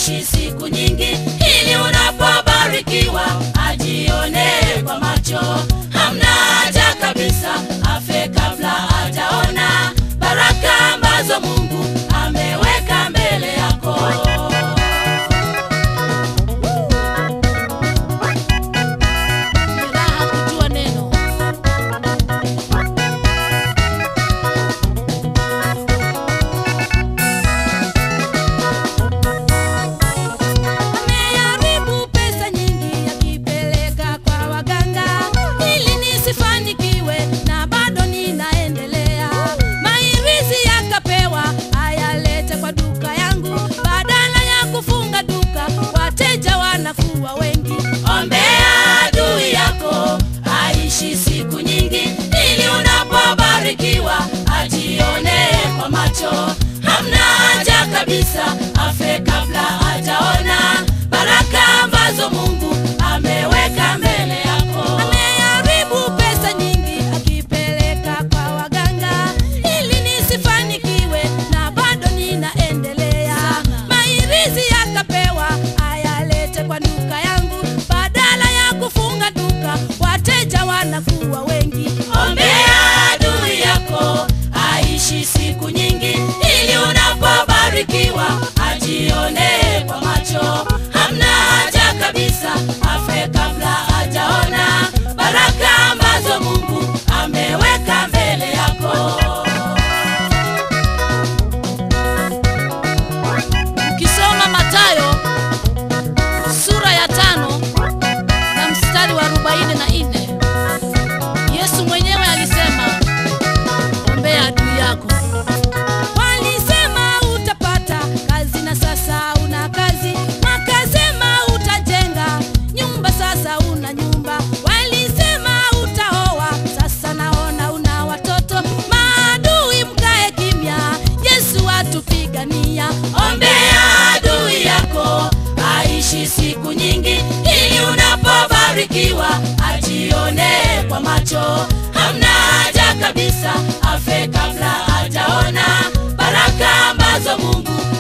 aishi siku nyingi, ili unapobarikiwa ajione kwa macho. Hamna haja kabisa afe kabla hajaona baraka ambazo Mungu ameweka mbele yako. Ni raha kujua neno. Ameharibu pesa nyingi akipeleka kwa waganga ili nisifanikiwe, na bado ninaendelea. Mairizi yakapewa ayalete kwa duka yangu, badala ya kufunga duka wateja wanakuwa wengi. Ombea adui yako aishi siku nyingi, ili unapobarikiwa ajione kwa macho. Hamna haja kabisa afe kabla hajaona baraka ambazo Mungu ameweka mbele yako. Ameharibu pesa nyingi akipeleka kwa waganga ili nisifanikiwe, na bado ninaendelea. Mairizi yakapewa ayalete kwa duka yangu, badala ya kufunga duka wateja wanakuwa wengi. Ombea adui yako aishi siku nyingi, ili unapobarikiwa ajione kwa macho. Hamna haja kabisa afe kabla hajaona baraka ambazo Mungu ameweka mbele yako. Ukisoma Mathayo sura ya tano na mstari wa arobaini na nne Yesu mwenyewe alisema, ombea adui yako. Walisema utapata kazi na sasa una kazi, wakasema utajenga nyumba, sasa una nyumba. Walisema utaoa, sasa naona una watoto. Maadui mkae kimya, Yesu atupigania. Ombea adui yako aishi siku nyingi, ili unapobarikiwa ajione kwa macho. Hamna haja kabisa afe kabla hajaona baraka ambazo Mungu